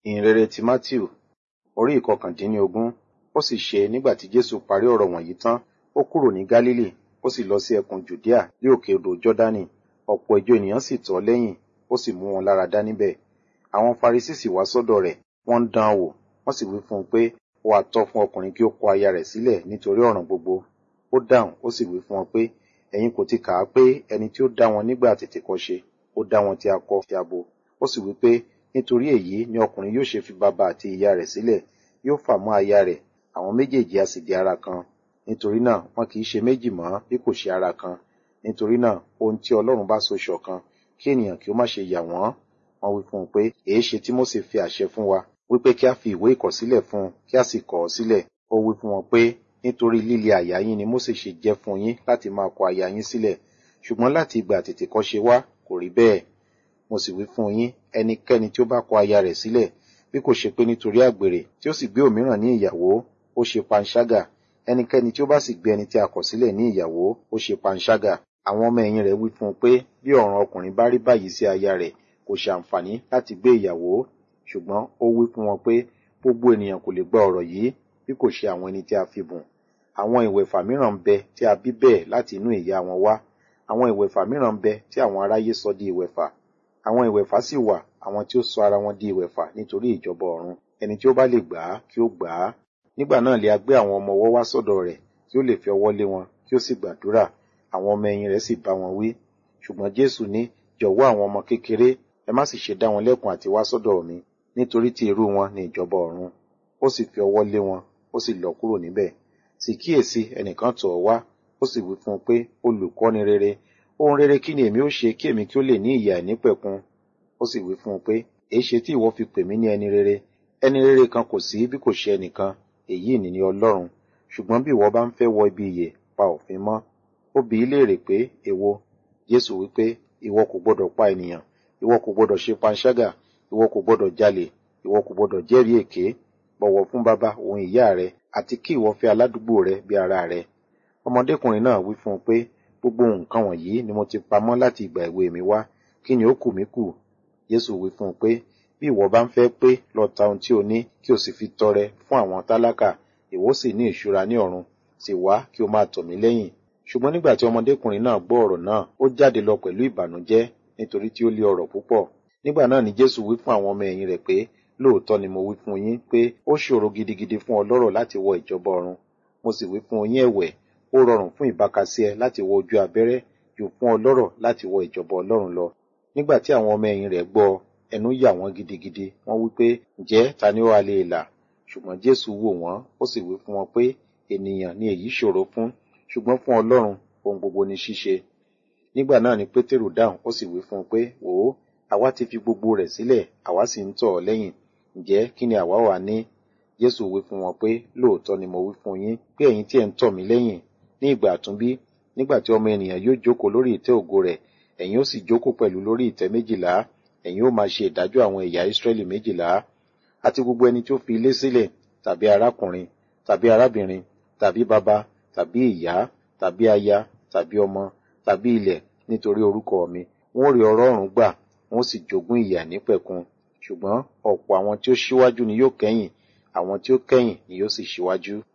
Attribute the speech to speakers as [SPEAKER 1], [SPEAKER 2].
[SPEAKER 1] ìhìnrere ti Mátíù orí ìkọkàndínlógún ó sì ṣe nígbà tí Jésù parí ọ̀rọ̀ wọ̀nyí tán ó kúrò ní Gálílì ó sì lọ sí ẹkùn Jùdíà ní òkè odò Jọ́dánì ọ̀pọ̀ ìjọ ènìyàn sì tọ̀ ọ́ lẹ́yìn ó sì mú wọn lára dá níbẹ̀ àwọn Farisí sì wá sọ́dọ̀ rẹ̀ wọ́n ń dán an wò wọ́n sì wí fún un pé ó wá tọ́ fún ọkùnrin kí ó kọ aya rẹ̀ sílẹ̀ nítorí ọ̀ràn gbogbo ó dáhùn ó sì wí fún wọn pé ẹ̀yin kò ti kà á pé ẹni tí ó dá wọn nígbà àtètèkọ́ṣe ó dá wọn tí akọ tí abo ó sì wí pé nítorí èyí ni ọkùnrin yóò ṣe fi bàbá àti ìyá rẹ̀ sílẹ̀ yóò fà mọ́ aya rẹ̀ àwọn méjèèjì a sì di ara kan nítorí náà wọn kì í ṣe méjì mọ́ bí kò ṣe ara kan nítorí náà ohun tí Ọlọ́run bá so ṣọ̀kan kí ènìyàn kí ó má ṣe yà wọ́n wọ́n wí fún un pé èé ṣe tí Mósè fi àṣẹ fún wa wípé kí a fi ìwé ìkọ̀sílẹ̀ fún un kí a sì kọ̀ ọ́ sílẹ̀ ó wí fún wọn pé nítorí líle àyà yín ni Mósè ṣe jẹ́ fún yín láti máa kọ aya yín sílẹ̀ ṣùgbọ́n láti ìgbà àtètèkọ́ṣe wá kò rí bẹ́ẹ̀ mo sì wí fún yín ẹnikẹ́ni tí ó bá kọ aya rẹ̀ sílẹ̀ bí kò ṣe pé nítorí àgbèrè tí ó sì gbé òmíràn ní ìyàwó ó ṣe panṣágà ẹnikẹ́ni tí ó bá sì gbé ẹni tí a kọ̀ sílẹ̀ ní ìyàwó ó ṣe panṣágà àwọn ọmọ ẹ̀yìn rẹ̀ wí fún un pé bí ọ̀ràn ọkùnrin bá rí báyìí sí aya rẹ̀ kò ṣàǹfààní láti gbé ìyàwó ṣùgbọ́n ó wí fún wọn pé gbogbo ènìyàn kò lè gba ọ̀rọ̀ yìí bí kò ṣe àwọn ẹni tí a fi bùn àwọn ìwẹ̀fà mìíràn ń bẹ tí a bí bẹ́ẹ̀ láti inú ìyá wọn wá àwọn ìwẹ̀fà mìíràn ń bẹ tí àwọn aráyé sọ di ìwẹ̀fà àwọn ìwẹ̀fà sì wà àwọn tí ó sọ ara wọn di ìwẹ̀fà nítorí ìjọba ọ̀run ẹni tí ó bá lè gbà á kí ó gbà á nígbà náà lè a gbé àwọn ọmọ ọwọ́ wá sọ́dọ̀ rẹ̀ kí ó lè fi ọwọ́ lé wọn kí ó sì gbàdúrà àwọn ọmọ ẹ̀yìn rẹ̀ sì bá wọn wí ṣùgbọ́n Jésù ní jọ̀wọ́ àwọn ọmọ kékeré ẹ má sì ṣe dá wọn lẹ́kun àti wá sọ́dọ̀ mi nítorí tí irú wọn ní ìjọba ọ̀run ó sì fi ọwọ́ lé wọn ó sì lọ kúrò níbẹ̀ sì kíyèsí ẹnìkan tọ̀ ọ́ wá ó sì wí fún un pé olùkọ́ni rere ohun rere kí ni èmi ó ṣe kí èmi kí ó lè ní ìyè àìnípẹ̀kun ó sì wí fún un pé èé ṣe tí ìwọ fi pè mí ní ẹni rere ẹni rere kan kò sí bí kò ṣe ẹnìkan èyí ni ní Ọlọ́run ṣùgbọ́n bí ìwọ bá ń fẹ́ wọ ibi ìyè pa òfin mọ́ ó bi í léèrè pé èwo Jésù wí pé ìwọ kò gbọdọ̀ pa ènìyàn ìwọ kò gbọdọ̀ ṣe panṣágà ìwọ kò gbọdọ̀ jalè ìwọ kò gbọdọ̀ jẹ́rìí èké bọ̀wọ̀ fún bàbá òun ìyá rẹ àti kí ìwọ fẹ́ aládùúgbò rẹ bí ara rẹ ọmọdékùnrin náà wí fún un pé gbogbo nǹkan wọ̀nyí ni mo ti pamọ́ láti ìgbà èwe mi wá kí ni ó kù mí kù Jésù wí fún un pé bí ìwọ bá ń fẹ́ pé lọ ta ohun tí o ní kí o sì fi tọrẹ fún àwọn tálákà ìwọ sì ní ìṣúra ní ọ̀run sì wá kí o máa tọ̀ mí lẹ́yìn ṣùgbọ́n nígbà tí ọmọdékùnrin náà gbọ́ ọ̀rọ̀ náà ó jáde lọ pẹ̀lú ìbànújẹ́ nítorí tí ó lé ọrọ̀ púpọ̀ nígbà náà ni Jésù wí fún àwọn ọmọ ẹ̀yìn rẹ̀ pé lóòótọ́ ni mo wí fún yín pé ó ṣòro gidigidi fún ọlọ́rọ̀ láti wọ ìjọba ọ̀run mo sì wí fún yín ẹ̀wẹ̀ ó rọrùn fún ìbákasíẹ láti wọ ojú abẹ́rẹ́ jù fún ọlọ́rọ̀ láti wọ ìjọba ọlọ́run lọ nígbà tí àwọn ọmọ ẹ̀yìn rẹ̀ gbọ́ ẹnu yà wọ́n gidigidi wọ́n wí pé ǹjẹ́ ta ni ó wá lè là ṣùgbọ́n Jésù wò wọ́n ó sì wí fún wọn pé ènìyàn ni èyí ṣòro fún ṣùgbọ́n fún ọlọ́run ohun gbogbo ni ṣíṣe nígbà náà ni Pétérù dáhùn ó sì wí fún un pé wò ó àwa ti fi gbogbo rẹ̀ sílẹ̀ àwa sì ń tọ̀ ọ́ lẹ́yìn ǹjẹ́ kí ni àwa wà ní Jésù wí fún wọn pé lóòótọ́ ni mo wí fún yín pé ẹ̀yin tí ẹ̀ ń tọ̀ mí lẹ́yìn ní ìgbà àtúnbí nígbà tí ọmọ ènìyàn yóò jókòó lórí ìtẹ́ ògo rẹ̀ ẹ̀yin ó sì jókòó pẹ̀lú lórí ìtẹ́ méjìlá ẹ̀yin ó máa ṣe ìdájọ́ àwọn ẹ̀yà Ísírẹ́lì méjìlá àti gbogbo ẹni tí ó fi ilé sílẹ̀ tàbí arákùnrin tàbí arábìnrin tàbí bàbá tàbí ìyá tàbí aya tàbí ọmọ tàbí ilẹ̀ nítorí orúkọ mi wọn ó rí ọrọ̀ ọ̀run gbà wọn ó sì jogún ìyè àìnípẹ̀kun ṣùgbọ́n ọ̀pọ̀ àwọn tí ó ṣíwájú ni yóò kẹ́yìn àwọn tí ó kẹ́yìn ni yóò sì ṣíwájú.